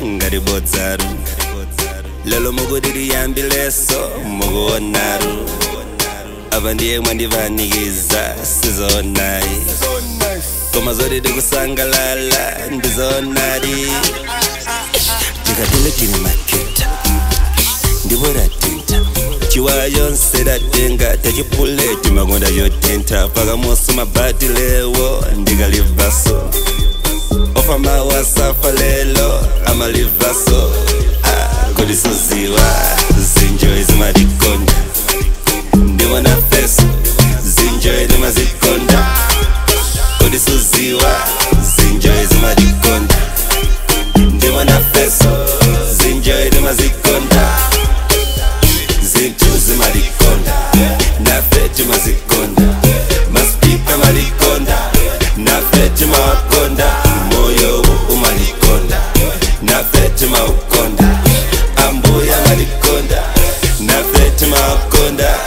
ngati bodzaru lelo mukutitiyambileso mukuonaru apa ndiye mwandivanikiza sizonayi koma zoti tikusangalala ndizonadi tikatile tili maketa ndipo tatinta chiwaya chonse tatenga tachipuleti makonda chotentha pakamoso mabati lewo ndikalivaso ofa mawasafa lelo amalivaso ah, kodi suziwa zinjoyi zimatikonda ndimona feso zinjoyi timazikonda kodi suziwa zinjoyi zimatikonda ndimona feso zinjoyi timazikonda zintu zimalikonda nafe timazikonda maspika malikonda nafe timawakonda moyo wu umalikonda nafe timaukonda ambuya malikonda nafe timawakonda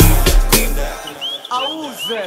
Auze.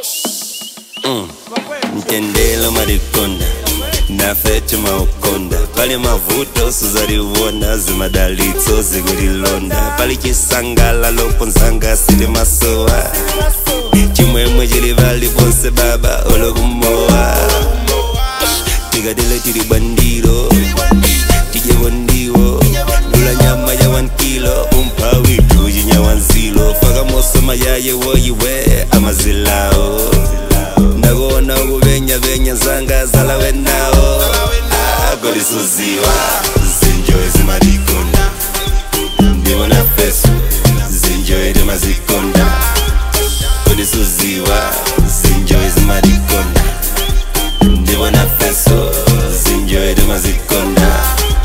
mtendelo malikonda nafe timaukonda pali mavuto suzaliwona zimadalitso zikulilonda pali chisangalalo ponzanga sili masowa chimwemwe chili pali ponse baba olokumowa tikatile tili bandiro tijepo ndiwo lula nyama ya 1 kilo umpha witu chinyawanzilo fakamoso mayaye woyiwe amazilawo ndakuona ukuvenyavenya zanga zalawe nawo kodi suziwa zinjoyi zimatikonda ndimona feso zinjoyi timazikonda kodi suziwa zinjoyi zimatikonda ndimona feso zinjoyi timazikonda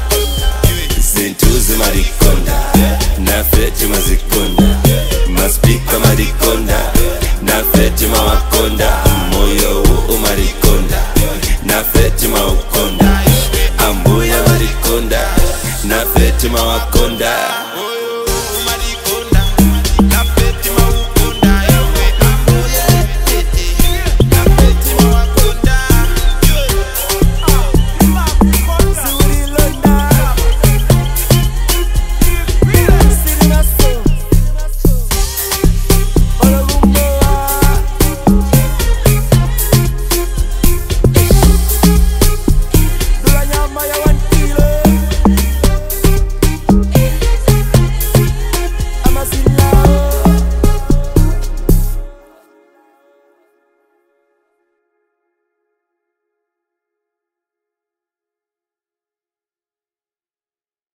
zintu zimatikonda nafe timazikonda maspika matikonda nafe timawakonda moyo wu umatikonda nafe timaukonda ambuya matikonda nafe timawakonda